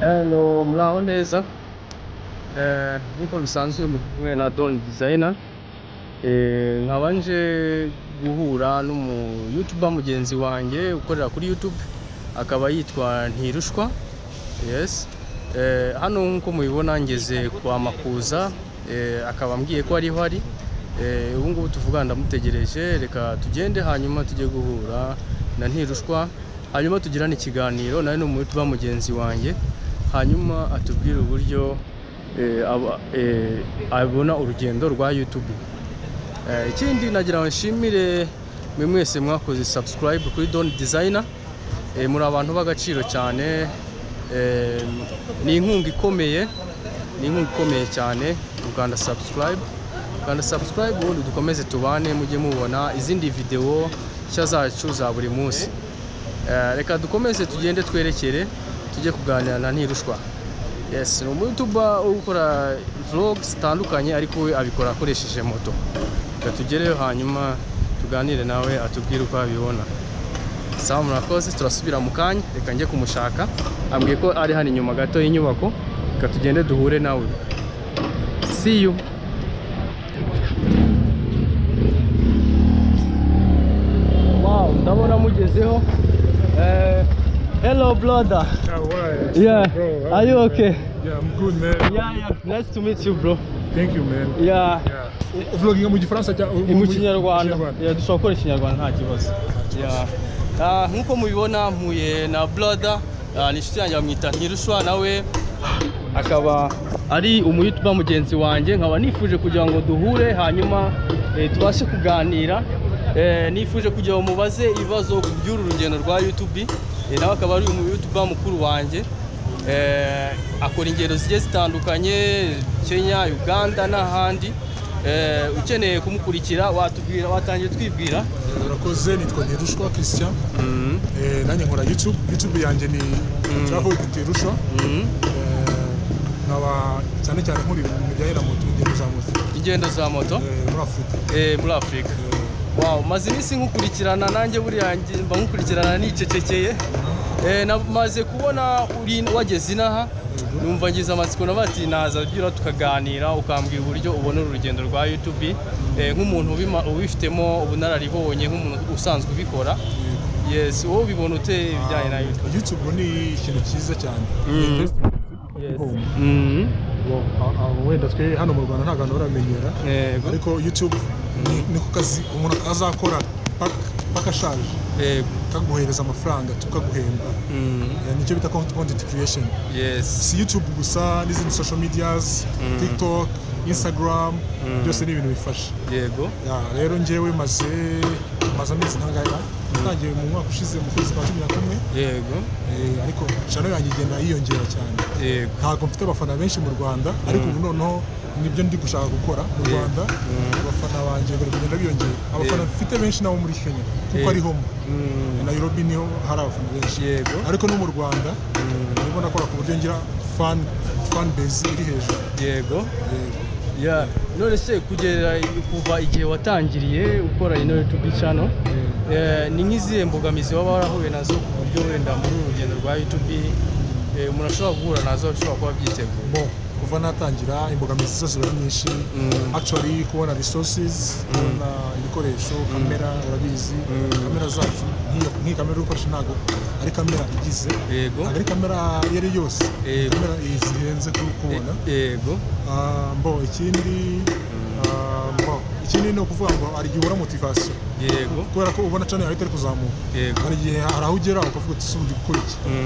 Milao neza nkuko bisanzwe mwe na Don Designer nkaba nje guhura n'umu YouTuber mugenzi wanjye ukorera kuri YouTube akaba yitwa Ntirushwa yes Eh, hano nk'uko mubibona ngeze kwa Makuza eh, akaba ambwiye ko ariho ari Eh, ubu ngubu tuvugana ndamutegereje reka tugende hanyuma tujye guhura na Ntirushwa hanyuma tugirane ikiganiro nawe ni umu YouTuber mugenzi wanjye hanyuma atubwire uburyo eh, aba- eh, abona urugendo rwa YouTube Eh, ikindi nagira ngo nshimire mwe mwese mwakoze subscribe kuri Don Designer Eh, muri abantu b'agaciro cyane Eh, ni inkunga ikomeye ni inkunga ikomeye cyane mu Rwanda subscribe Rwanda subscribe ubundi dukomeze tubane mujye mubona izindi video nshya zacu za buri munsi Eh, reka dukomeze tugende twerekere tujye kuganira na ntirushwa yes ni umuyutuba ukora vlog zitandukanye ariko we abikora akoresheje moto reka tugereyo hanyuma tuganire nawe atubwire uko abibona sawa murakoze turasubira mu kanya reka njye kumushaka ambwiye ko ari hano inyuma gato y'inyubako reka tugende duhure nawe see you wow ndabona mugezeho hello brother Yeah, why? Yeah. Bro, Are you okay? Yeah, I'm good, man. Yeah, yeah. Nice to meet you, bro. Thank you, man. Yeah. Yeah. Vloginga mu gifaransa cya Mu kinyarwanda. Yeah, dushobora gukora ikinyarwanda nta kibazo. Yeah. Ah, nkuko mubibona mpuye na brother, ah, ni inshuti yanjye bamwita Ntirushwa nawe akaba ari umuyutuba mugenzi wanjye nkaba nifuje kugira ngo duhure hanyuma eh, tubashe kuganira Eh, nifuje kugira ngo mubaze ibibazo ku by'uru rugendo rwa YouTube Eh, nawe akaba ari umuyutuba mukuru wanjye Eh, akora ingendo zigiye zitandukanye kenya uganda n'ahandi Eh, ukeneye kumukurikira watubwira watangiye twibwira Urakoze, nitwa Ntirushwa Christian. Eh, nanjye nkora YouTube. YouTube yanjye ni Travel with Ntirushwa. Mhm. Eh, nkaba cyane cyane nkora ibintu bijyanye na moto, ingendo za moto ingendo za moto eh, muri Afurika. eh, muri afurika wow maze iminsi nkukurikirana nanjye buriya nge- mba nkukurikirana nicecekeye Eh, na- maze kubona uri wageze inaha numva ngize amatsiko navuga ati naza byura tukaganira ukambwira uburyo ubona uru rugendo rwa YouTube Eh, nk'umuntu ubima- ubifitemo ubunararibonye nk'umuntu usanzwe ubikora yes wowe ubibona ute ibijyanye na YouTube YouTube ni ikintu cyiza cyane. Mm. Investment. yes Oh. Mhm. Ngo, ah, ah, Wenda twe hano mu Rwanda nta bantu baramenyera. yego Ariko YouTube ni- niko kazi umuntu azakora paka- paka ashaje. yego kaguhereza amafaranga tukaguhemba Mhm. Eh, nicyo bita content creation yes si youtube gusa n'izindi social medias Mm. tiktok instagram Mm. byose ni ibintu bifasha yego Ya, rero njyewe maze maze amezi nkangaya natangiye mu mwaka ushize mu kwezi kwa cumi na kumwe yego Eh, ariko channel yanjye igenda yiyongera cyane yego ntabwo mfite abafana benshi mu rwanda ariko ubu noneho nibyo ndi gushaka gukora mu Yeah. rwanda Mm. abafana banjye bari kugenda biyongera abafana Yeah. mfite benshi nabo muri kenya kuko Yeah. ari homo Mhm. nairobi niho hari abafana benshi yego ariko no mu rwanda urimo nakora ku buryo ngira fan fan base iri hejuru yego Yego. ya none se kugera kuva igihe watangiriye ukora ino YouTube channel eh, ni nk'izihe mbogamizi waba warahuye nazo ku buryo wenda muri uru rugendo rwa YouTube eh, umuntu ashobora guhura nazo ashobora kuba byiteguye Bon, kuva natangira imbogamizi zose zari nyinshi Mm. actually kubona resources kubona ibikoresho kamera urabizi Mm. kamera zacu nk'iyo- nk'iyi kamera uri gukoresha ntabwo ari kamera igize yego ntabwo ari kamera iyo ari yose Yego. kamera zihenze ku- kubona E- yego Ah, bon ikindi ah, bon, ikindi ni ukuvuga ngo hari igihe ubura motivation yego kubera ko ubona channel yawe itari kuzamuka yego hari igihe hari aho ugera ukavuga uti sundi gukora iki Mm.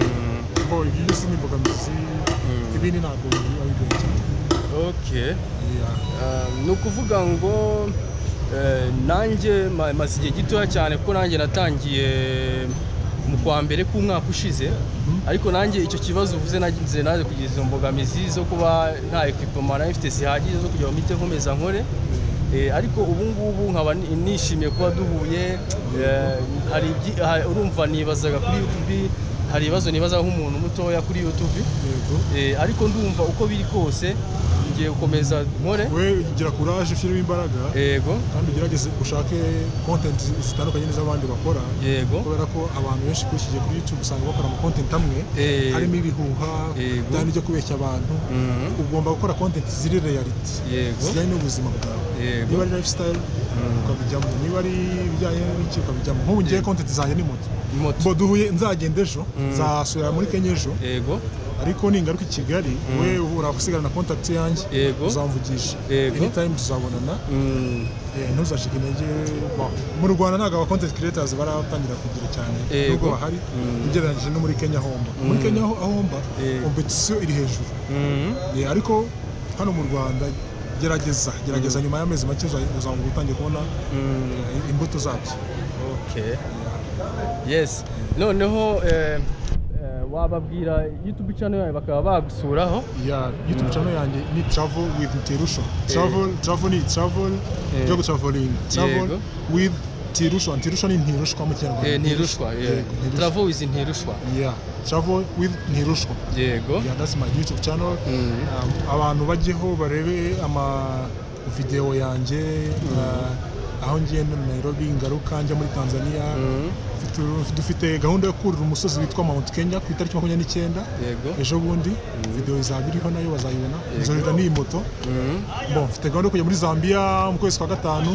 ngo ibyo byose ni imbogamizi ibindi ntabwo biba bigoye cyane okay Yeah. Um, ni ukuvuga ngo eh, nanjye ma- maze igihe gitoya cyane kuko nanjye natangiye mu kwa mbere k'umwaka ushize ariko nanjye icyo kibazo uvuze nagize naje kugira izo mbogamizi zo kuba nta ekwipoma nari mfite zihagije zo kugira ngo mpite nkomeza nkore Eh, ariko ubu ngubu nkaba ni- nishimiye kuba duhuye eh, hari ibyi- ha- urumva nibazaga kuri YouTube hari ibibazo nibazaga nk'umuntu mutoya kuri YouTube Yego. Eh, ariko ndumva uko biri kose ngiye gukomeza nkore we gira kuraje ushyiremo imbaraga yego kandi ugerageze ushake content zitandukanye n'iz'abandi bakora yego kubera ko abantu benshi ukurikiye kuri YouTube usanga bakora ama content amwe Eh, harimo ibihuha Yego. bijyanye n'ibyo kubeshya abantu mhm, ugomba gukora content ziri reality yego zijyanye n'ubuzima bwawe yego niba ari lifestyle Mm. ukabijyamo niba ari ibijyanye n'ibiki ukabijyamo nk'ubu ngiye Yego. content zanjye ni moto moto bo duhuye nzagenda ejo Mm. nzasubira muri kenya ejo yego ariko ningaruka i kigali Mm. we uhura gusigara na contact yanjye Yego. uzamvugisha Yego. anytime tuzabonana mhm, Eh, ntuzacike intege Wow. mu rwanda ntabwo aba content creators baratangira kugira cyane Yego. nubwo bahari Mm. ugereranyije no muri kenya homba muri Mm. kenya aho homba Yego. competition iri hejuru mhm, Eh, ariko hano mu rwanda gerageza gerageza nyuma y'amezi make uza- uzabona utangiye kubona mhm, eh, imbuto zabyo okay yes noneho eh, eh, wababwira youtube channel yawe bakaba bagusuraho ya youtube channel yanjye ni travel with tirusho travel travel ni travel Eh. byo gutraveling travel Yego. with tirusho tirusho ni ntirushwa mu kinyarwanda Eh, ntirushwa Yego, ntirushwa. travel with ntirushwa yeah travel with ntirushwa yego yeah that's my youtube channel Mhm. Um, abantu bajyeho barebe ama video yanjye uh, aho ngiye no Nairobi ngaruka njya muri Tanzania Mhm, Mfite- dufite gahunda yo kurira umusozi witwa Mount Kenya ku itariki makumyabiri n'icyenda yego ejo bundi video izaba iriho nayo bazayibona Yego. nzorera n'iyi moto mhm, Bon, mfite gahunda yo kujya muri Zambia mu kwezi kwa gatanu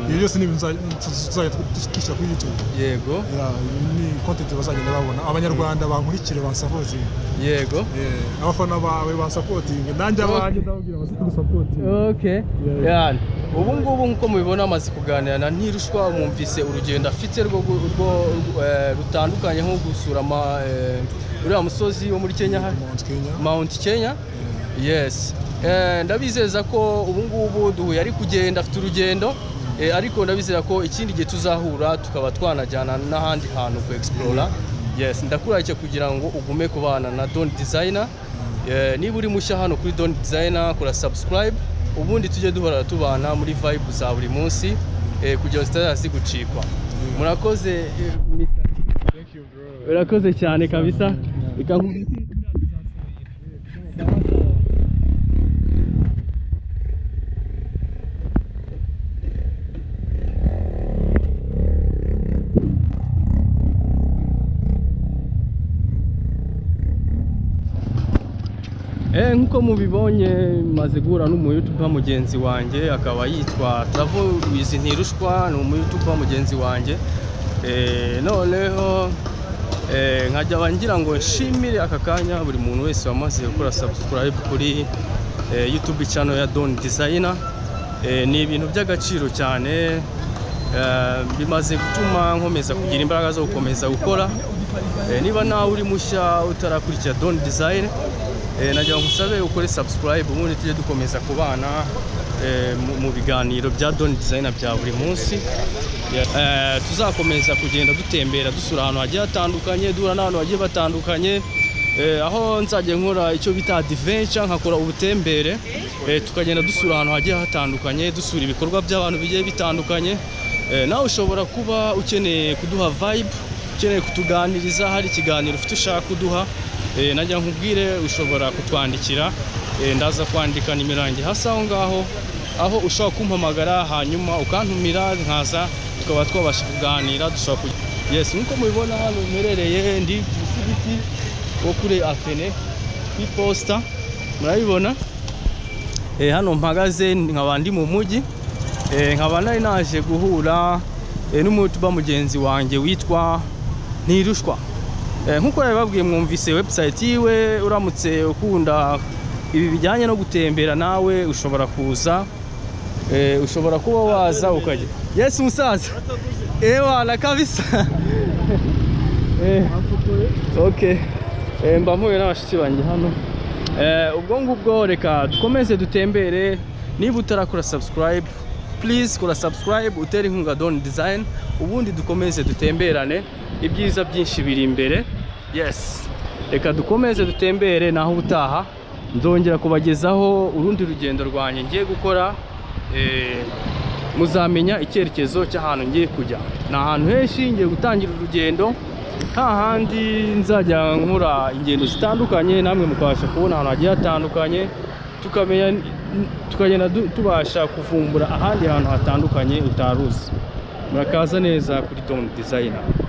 ibyo byose ni ibintu nza- tuz- tuzajya tu- dushyira kuri YouTube yego Ya, ni content bazagenda babona abanyarwanda bankurikire bansapozinge yego Eh, abafana bawe bansapotinge nanjye abanjye ndababwira bazagusapotinge okay Yeah. yani ubu ngubu nk'uko mubibona amaze kuganira na ntirushwa mwumvise urugendo afite rwo gu- rwo- rwo, eh, rutandukanye nko gusura ama, eh, uriya musozi wo muri kenya hano, Mount Kenya mount kenya Eh, yes Eh, ndabizeza ko ubu ngubu duhuye ari kugenda afite urugendo eh, ariko ndabizeza ko ikindi gihe tuzahura tukaba twanajyana n'ahandi hantu ku explora yes ndakuraje kugira ngo ugume kubana na don designer Eh, niba uri mushya hano kuri don designer kora subscribe ubundi tujye duhora tubana muri vibe za buri munsi eh, kugira ngo zitazaza zigucikwa murakoze eh, Mr. thank you bro urakoze cyane kabisa reka nkubwire Eh, nk'uko mubibonye maze guhura n'umuyutuba mugenzi wanjye akaba yitwa Travel with Ntirushwa ni umuyutuba mugenzi wanjye Eh, noneho eh, nkajya ngira ngo nshimire aka kanya buri muntu wese wamaze gukora subscribe kuri eh, YouTube channel ya Don Designer Eh, ni ibintu by'agaciro cyane eh, bimaze gutuma nkomeza kugira imbaraga zo gukomeza gukora Eh, niba nawe uri mushya utarakurikira Don Design eh, nagira ngo nsabe ukore subscribe ubundi tujye dukomeza kubana eh, mu- mu biganiro bya Don Design bya buri munsi Eh, tuzakomeza kugenda dutembera dusura ahantu hagiye hatandukanye duhura n'abantu bagiye batandukanye Eh, aho nzajya nkora icyo bita adventure nkakora ubutembere Eh, tukagenda dusura ahantu hagiye hatandukanye dusura ibikorwa by'abantu bigiye bitandukanye Eh, nawe ushobora kuba ukeneye kuduha vibe ukeneye kutuganiriza hari ikiganiro ufite ushaka kuduha eh, najya nkubwire ushobora kutwandikira Eh, ndaza kwandika nimero yanjye hasi aho ngaho aho ushobora kumpamagara hanyuma ukantumira nkaza tukaba twabasha kuganira dushobora ku yes nk'uko mubibona hano mperereye ndi kibiti wo kuri atene ku iposita murabibona Eh, hano mpagaze nkaba ndi mu mujyi Eh, nkaba nari naje guhura eh, n'umutuba mugenzi wanjye witwa ntirushwa Eh, nk'uko babibabwiye mwumvise website yiwe uramutse ukunda ibi bijyanye no gutembera nawe ushobora kuza Eh, ushobora kuba waza ukajya yes musaza ewana kabisa Eh, okay Eh, mba mpuye n'abashyitsi banjye hano Eh, ubwo ngubwo reka dukomeze dutembere niba utarakora subscribe please kora subscribe utere inkunga Don Design ubundi dukomeze dutemberane ibyiza byinshi biri imbere yes reka dukomeze dutembere naho ubutaha nzongera kubagezaho urundi rugendo rwanjye ngiye gukora eh, muzamenya icyerekezo cy'ahantu ngiye kujya ni ahantu henshi ngiye gutangira urugendo hahandi nzajya nkora ingendo zitandukanye namwe mukabasha kubona ahantu hagiye hatandukanye tukamenya tukagenda du- tubasha kuvumbura ahandi hantu hatandukanye utaruzi murakaza neza kuri Don Designer